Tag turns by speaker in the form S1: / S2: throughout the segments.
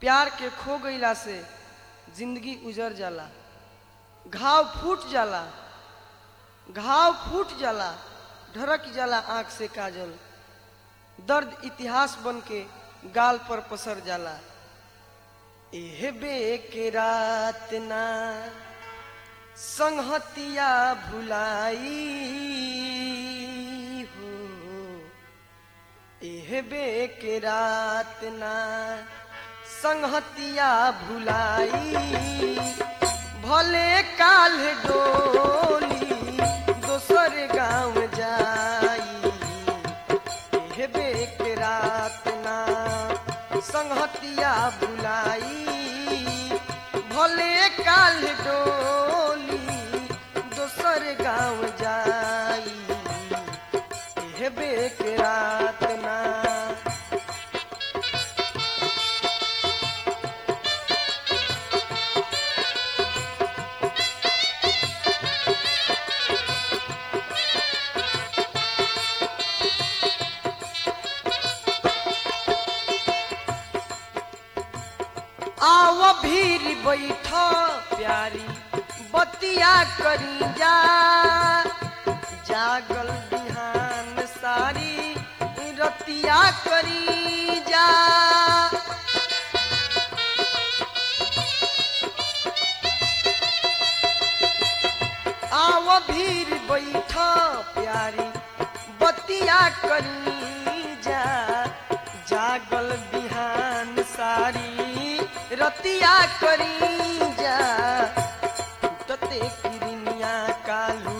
S1: प्यार के खो गईला से जिंदगी उजर जाला घाव फूट जाला घाव फूट जाला ढरक जाला आंख से काजल दर्द इतिहास बन के गाल पर पसर जाला एह बे के रात ना संहतिया भुलाई हो एह बे के रात ना संहतिया भुलाई भले काल डोली दोसर गांव जाई एह बे के रात ना संहतिया भुलाई भले काल डोली दोसर गांव जाई एह बे के रात ना आव भीर बैठ प्यारी बतिया करी जा जागल बिहान सारी रतिया करी जा आव भीर बैठ प्यारी बतिया करी जा जागल बिहान सारी रतिया करी जा तते किरनिया कालू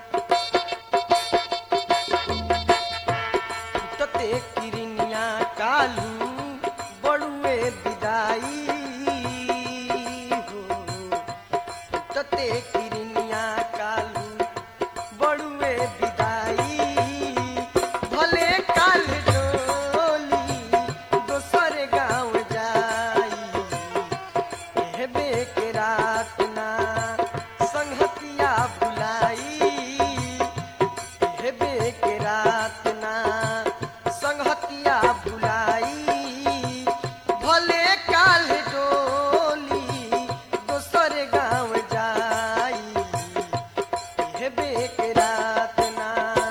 S1: तते किरनिया कालू बड़ुए विदाई हो तते किरनिया कालू बड़ुए विदाई भले काल डोली दोसर गांव जाई एहबे के रात ना संहतिया बुलाई एहबे के रात ना संहतिया बुलाई भले काल डोली दोसर गांव जाई एहबे के रात ना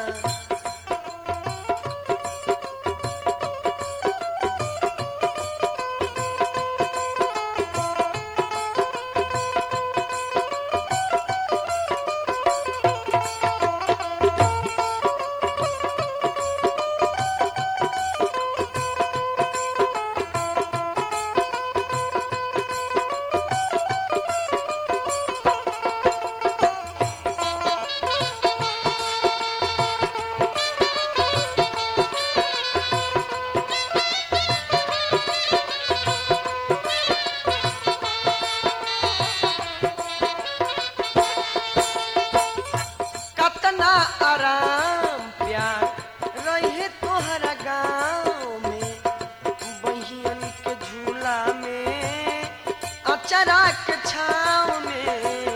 S1: कतना आराम प्यार रहे तोहरा गाँव में बहियन के झूला में अचरा के छाव में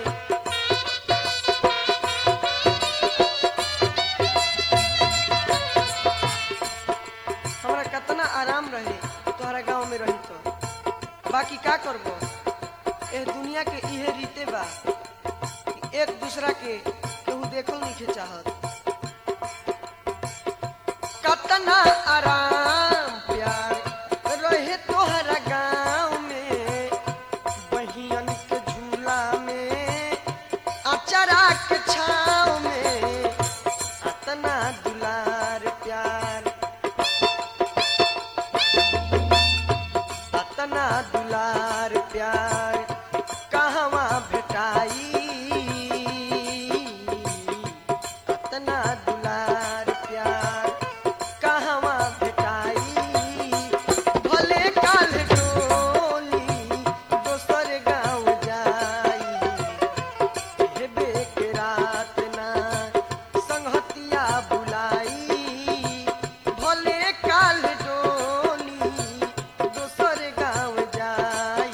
S1: हमरा कतना आराम रहे तोहरा गाँव में रही तो बाकी का करबो एह दुनिया के इहे रीते बा कि एक दूसरा के केहू देखल नहीं चाहत कतना आराम प्यार रहे तोहरा गाँव में बहियन के झूला में अचरा के छाव में अतना दुलार प्यार अतना दुलार प्यार कहवा भेटाई अतना दुलार प्यार कहवा भेटाई भले काल डोली दोसर गाँव जाई हेबे के रात ना संहतिया बुलाई भले काल डोली दोसर गाँव जाई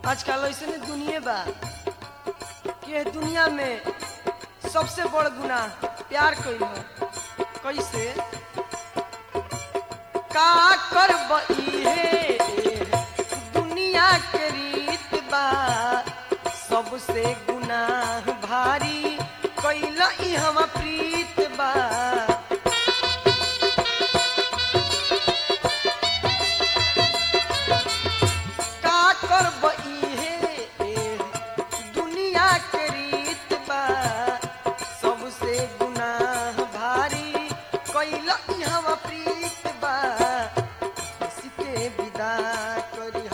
S1: आजकल ऐसे दुनिया बा कि एह दुनिया में सबसे बड़ गुनाह प्यार कइल हो कैसे का करब इहे दुनिया के रीत बा सबसे गुनाह भारी कैल ई हम प्रीत बा का करब इहे दुनिया के रीत बा सबसे गुनाह भारी कैल ई हम प्रीत बा हंस के विदा करिह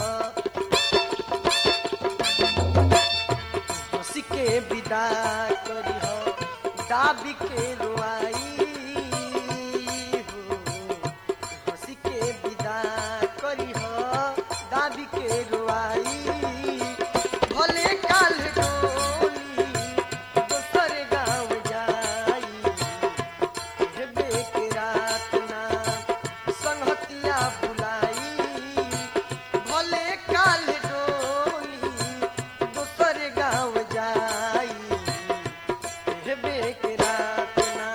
S1: हंस के विदा करिह दाबी के रोआई हो हंस के विदा करिह दाबी के रोआई भले काल डोली दोसर गाँव जाई हेबे के रात ना संहतिया बुलाई भले काल डोली दोसर गाँव जाई हेबे के रात ना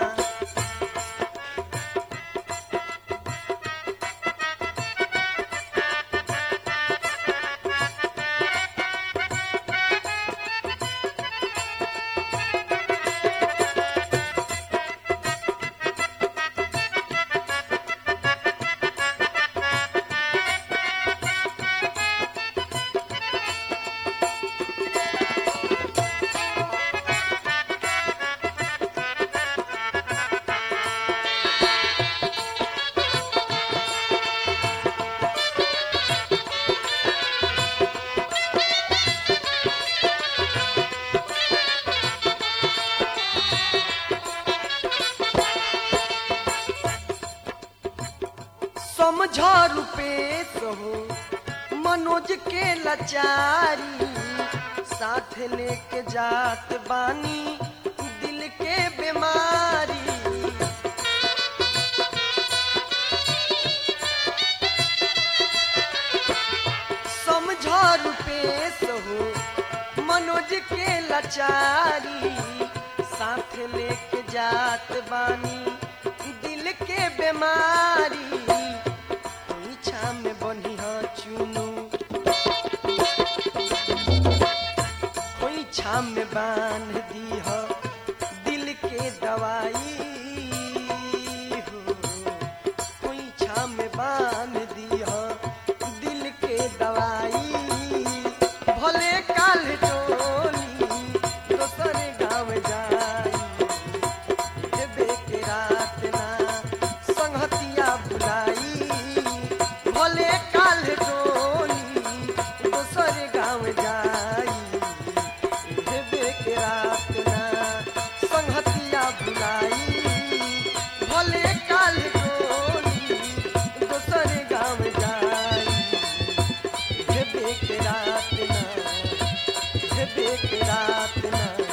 S1: समझा रूपेश हो मनोज के लाचारी साथ लेके जात बानी दिल के बीमारी समझा रूपेश हो मनोज के लाचारी साथ लेके जात बानी दिल के बीमारी कोई छाम बनी चुनू कोई छाम में बांध दी हो दिल के दवाई हो कोई छाम में बांध दी हो दिल के दवाई भले काल डोली दोसर गाँव जाई हेबे के रात ना संगतिया बुलाई भले काल डोली दोसर गाँव जाई हेबे के रात ना संगतिया बुलाई भले काल डोली दोसर गाँव जाई हेबे के रात ना हेबे के रात ना